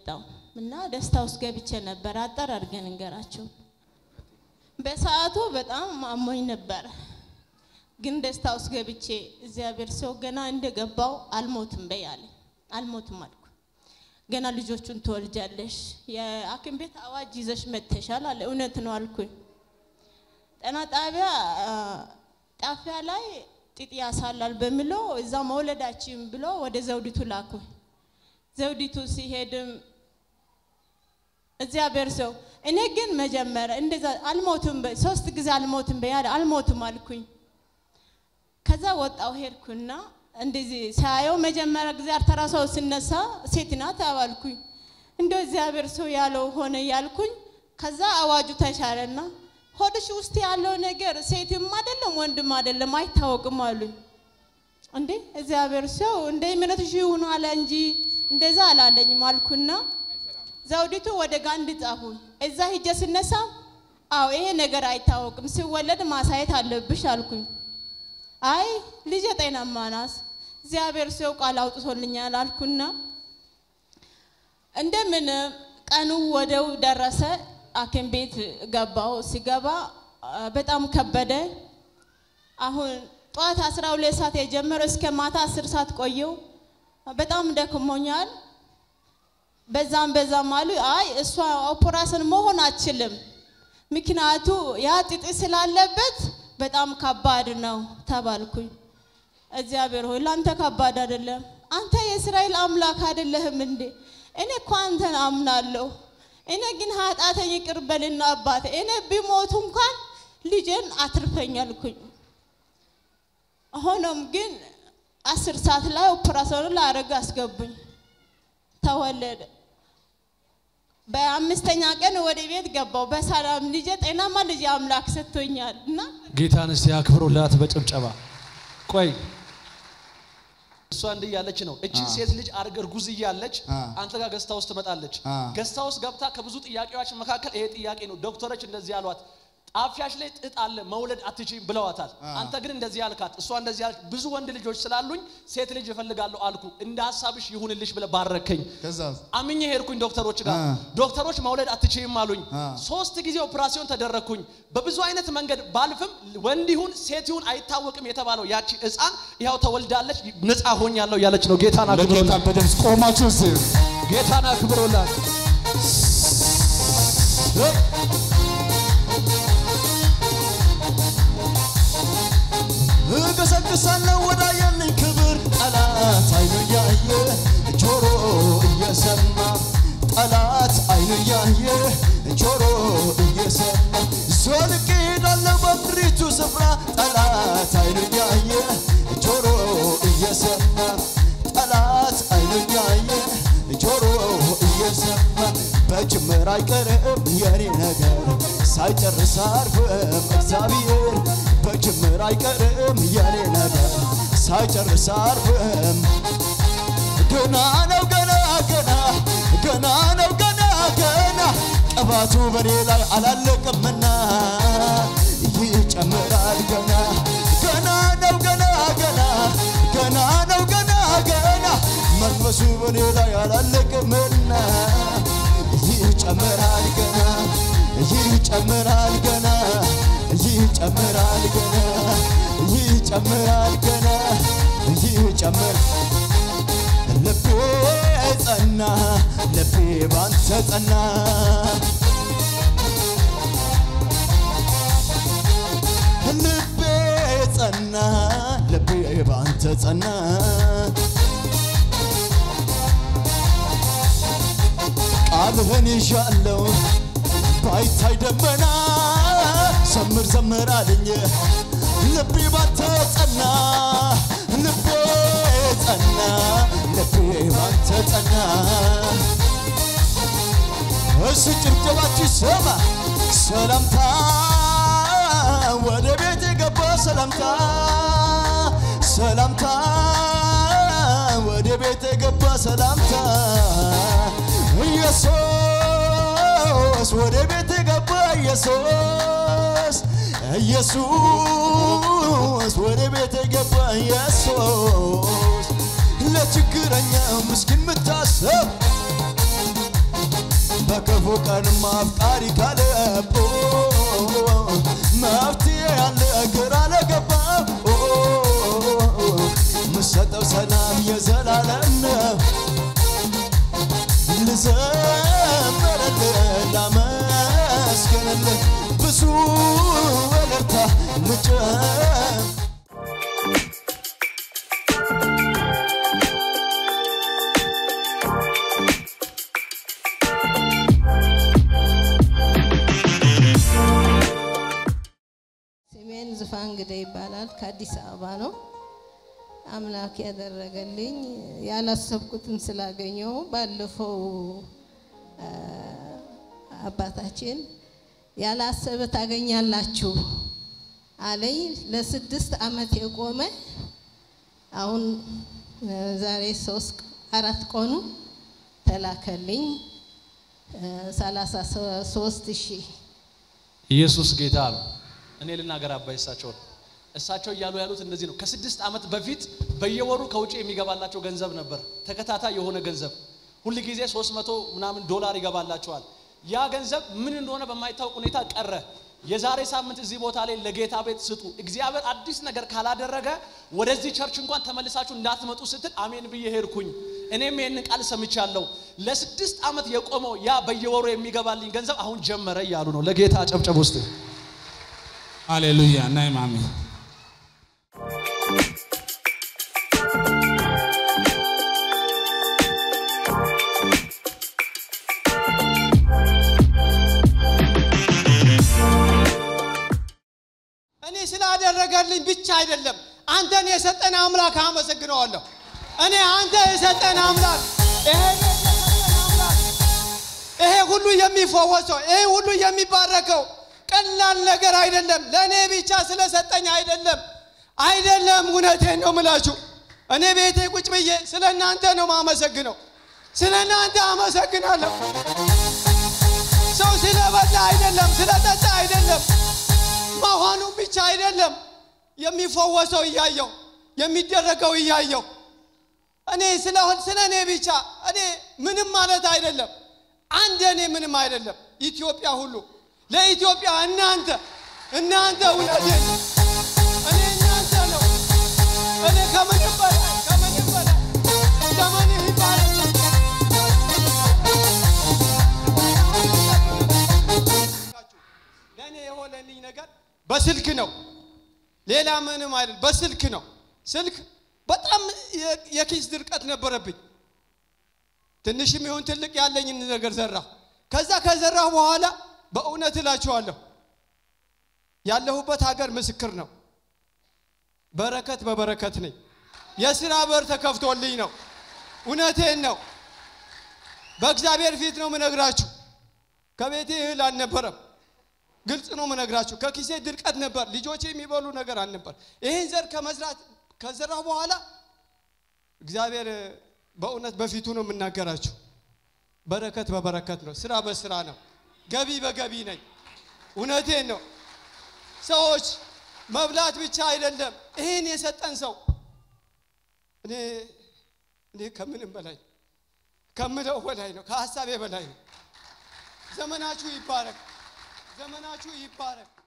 የመጣው እና ደስታ ውስጥ ገብቼ ነበር። አጠር አድርገን እንገራቸው። በሰዓቱ በጣም አሞኝ ነበረ፣ ግን ደስታ ውስጥ ገብቼ እግዚአብሔር ሰው ገና እንደገባው አልሞትም በይ አለ። አልሞትም አልኩ። ገና ልጆቹን ትወልጃለሽ፣ የሐኪም ቤት አዋጅ ይዘሽ መጥተሻል አለ። እውነት ነው አልኩኝ። ጤና ጣቢያ ጣፊያ ላይ ጥጥ ያሳላል በሚለው እዛ መውለዳችን ብሎ ወደ ዘውዲቱ ላኩኝ። ዘውዲቱ ሲሄድም እግዚአብሔር ሰው እኔ ግን መጀመሪያ እንደዛ አልሞትም በ- ሶስት ጊዜ አልሞትም በያለ አልሞትም አልኩኝ። ከዛ ወጣው ሄድኩና እንደዚህ ሳየው መጀመሪያ ጊዜ አርተራ ሰው ስነሳ ሴት ናት አባልኩኝ። እንደ እግዚአብሔር ሰው ያለው ሆነ ያልኩኝ። ከዛ አዋጁ ተሻለና ሆድሽ ውስጥ ያለው ነገር ሴትም አይደለም ወንድም አይደለም አይታወቅም አሉኝ። እንዴ እግዚአብሔር ሰው እንደ እምነትሽ ይሁን አለ እንጂ እንደዛ አላለኝም አልኩና ዘውዲቱ ወደ ጋንድ ጻፉ። እዛ ሂጄ ስነሳ አዎ ይሄ ነገር አይታወቅም ሲወለድ ማሳየት አለብሽ አልኩኝ። አይ ልጄ ጤናማ ናት እግዚአብሔር ሰው ቃል አውጥቶልኛል አልኩና እንደምን ቀኑ ወደው ደረሰ። ሐኪም ቤት ገባው። ሲገባ አ፣ በጣም ከበደ። አሁን ጠዋት 12 ሰዓት የጀመረው እስከ ማታ 10 ሰዓት ቆየው። በጣም ደክሞኛል። በዛም በዛም አሉ። አይ እሷ ኦፕራሽን መሆን አትችልም፣ ምክንያቱ ያ ጥጥ ስላለበት በጣም ከባድ ነው ተባልኩኝ። እግዚአብሔር ሆይ ለአንተ ከባድ አይደለም። አንተ የእስራኤል አምላክ አይደለህም እንዴ? እኔ እኮ አንተን አምናለሁ። እኔ ግን ኃጢአተኝ ይቅር በልና አባቴ፣ እኔ ቢሞቱ እንኳን ልጄን አትርፈኝ አልኩኝ። ሆኖም ግን አስር ሰዓት ላይ ኦፕራሲዮኑ ላደርግ አስገቡኝ። ተወለደ። በአምስተኛ ቀን ወደ ቤት ገባው በሰላም ልጄ ጤናማ ልጄ አምላክ ሰጥቶኛል እና ጌታን እስቲ አክብሩላት በጭብጨባ። ቆይ እሷ እንዲህ እያለች ነው። እችን ሴት ልጅ አርገ እርጉዝ እያለች አ። አንተ ጋር ገስታ ውስጥ ትመጣለች። አ። ገስታ ውስጥ ገብታ ከብዙ ጥያቄዎች መካከል ይሄ ጥያቄ ነው። ዶክተሮች እንደዚህ አሏት፣ ጣፊያሽ ላይ ጥጥ አለ መውለድ አትችይም ብለዋታል። አንተ ግን እንደዚህ አልካት፣ እሷ እንደዚህ አለች። ብዙ ወንድ ልጆች ስላሉኝ ሴት ልጅ እፈልጋለሁ አልኩ። እንደ ሀሳብሽ ይሁንልሽ ብለህ ባረከኝ። ከዛ አምኜ ሄድኩኝ ዶክተሮች ጋር። አ። ዶክተሮች መውለድ አትችይም አሉኝ። አ። ሶስት ጊዜ ኦፕራሲዮን ተደረግኩኝ። በብዙ አይነት መንገድ ባልፍም ወንድ ይሁን ሴት ይሁን አይታወቅም የተባለው ያቺ ሕፃን ይኸው ተወልዳለች፣ ነፃ ሆኛለሁ ያለች ነው። ጌታን ለጌታ አክብሮላት፣ በደምብ ቆማችሁ እስቲ ጌታን አክብሮላት። እገሰግሳለሁ ወዳየልኝ ክብር ጠላት አይኑ እያየ ጆሮ እየሰማ ጠላት አይኑ እያየ ጆሮ እየሰማ ዞልቄ ሄዳለሁ በምድሪቱ ስፍራ ጠላት አይኑ እያየ ጆሮ እየሰማ ጠላት አይኑ እያየ ጆሮ እየሰማ በጅምር አይቀርም የኔ ነገር ሳይጨርስ አርፍም እግዚአብሔር በጅምር አይቀርም የኔ ነገር ሳይጨርስ አርፍም ገና ነው ገና ገና ገና ነው ገና ገና ቅባቱ በኔ ላይ አላለቅምና ይጨምራል ገና ገና ነው ገና ገና ገና ነው ገና ገና መንፈሱ በኔ ላይ አላለቅምና ይጨምራል ገና ይጨምራል ገና ይጨምራል ገና ይጨምራል ገና ይጨምር ልቤ ጸና ልቤ ባንተ ጸና ልቤ ጸና ልቤ ባንተ ጸና ቃልህን ይዣለው ባይታይ ደመና ዘምር ዘምር አለኝ ልቤ ባንተ ጸና ልቤ ጸና ልቤ ባንተ ጸና እሱ ጭብጨባችሁ ይሰማ ሰላምታ ወደ ቤት የገባ ሰላምታ ሰላምታ ወደ ቤት የገባ ሰላምታ ኢየሱስ ወደ ቤት የገባ ኢየሱስ ኢየሱስ ወደ ቤት የገባ ኢየሱስ ለችግረኛ ምስኪን ምታሰብ በክፉ ቀን አፍቃሪ ካለቦ መፍትሄ ያለ ግራ ለገባ ምሰጠው ሰላም የዘላለም ነው ልዘምርልህ ላመስግንልህ ብዙ እልልታ ልጨም ስሜን ዙፋን እንግዳ ይባላል። ከአዲስ አበባ ነው። አምላክ ያደረገልኝ ያላሰብኩትን ስላገኘው ባለፈው አ፣ አባታችን ያላሰበ ታገኛላችሁ አለኝ። ለስድስት ዓመት የቆመ አሁን እ፣ ዛሬ ሶስት አራት ቀኑ ተላከልኝ ሰላሳ ሶስት ሺህ ኢየሱስ ጌታ ነው። እኔ ልናገር አባይ እሳቸውን እሳቸው እያሉ ያሉት እንደዚህ ነው። ከስድስት ዓመት በፊት በየወሩ ከውጭ የሚገባላቸው ገንዘብ ነበር፣ ተከታታይ የሆነ ገንዘብ ሁል ጊዜ 300 ምናምን ዶላር ይገባላቸዋል። ያ ገንዘብ ምን እንደሆነ በማይታወቅ ሁኔታ ቀረ። የዛሬ ሳምንት እዚህ ቦታ ላይ ለጌታ ቤት ስጡ፣ እግዚአብሔር አዲስ ነገር ካላደረገ ወደዚህ ቸርች እንኳን ተመልሳችሁ እንዳትመጡ ስትል አሜን ብዬ ሄድኩኝ። እኔም ይህንን ቃል ሰምቻለሁ። ለስድስት ዓመት የቆመው ያ በየወሩ የሚገባልኝ ገንዘብ አሁን ጀመረ እያሉ ነው። ለጌታ ጨብጨብ ውስጥ ሃሌሉያ ናይ ማሚ እኔ ስላደረገልኝ ብቻ አይደለም፣ አንተን የሰጠን አምላክ አመሰግነዋለሁ። እኔ አንተ የሰጠን አምላክ ይሄ የሰጠን አምላክ ይሄ ሁሉ የሚፈወሰው ይሄ ሁሉ የሚባረከው ቀላል ነገር አይደለም። ለእኔ ብቻ ስለሰጠኝ አይደለም አይደለም። እውነቴን ነው ምላችሁ። እኔ ቤቴ ቁጭ ብዬ ስለ እናንተ ነው ማመሰግነው። ስለ እናንተ አመሰግናለሁ። ሰው ስለበላ አይደለም፣ ስለጠጣ አይደለም መሆኑ ብቻ አይደለም የሚፈወሰው እያየው የሚደረገው እያየው እኔ ስለሆን ስለ እኔ ብቻ እኔ ምንም ማለት አይደለም። አንድ እኔ ምንም አይደለም። ኢትዮጵያ ሁሉ ለኢትዮጵያ እናንተ እናንተ እውነቴ እኔ እናንተ ነው። እኔ ከምንም በላይ ከምንም በላይ ዘመን ይባላል ለእኔ የሆነልኝ ነገር በስልክ ነው። ሌላ ምንም አይደል፣ በስልክ ነው። ስልክ በጣም የ- የኪስ ድርቀት ነበረብኝ። ትንሽም ይሁን ትልቅ ያለኝን ነገር ዘራሁ። ከዛ ከዘራሁ በኋላ በእውነት እላችኋለሁ ያለሁበት ሀገር ምስክር ነው። በረከት በበረከት ነኝ። የስራ በር ተከፍቶልኝ ነው። እውነቴን ነው። በእግዚአብሔር ፊት ነው ምነግራችሁ። ከቤቴ እህል አልነበረም። ግልጽ ነው ምነግራችሁ። ከኪሴ ድርቀት ነበር። ልጆቼ የሚበሉ ነገር አልነበር። ይህን ዘር ከመስራት ከዘራሁ በኋላ እግዚአብሔር በእውነት በፊቱ ነው የምናገራችሁ። በረከት በበረከት ነው። ስራ በስራ ነው። ገቢ በገቢ ነኝ። እውነቴን ነው። ሰዎች መብላት ብቻ አይደለም። ይህን የሰጠን ሰው እኔ እኔ ከምንም በላይ ከምለው በላይ ነው። ከሀሳቤ በላይ ነው። ዘመናችሁ ይባረክ። ዘመናችሁ ይባረክ።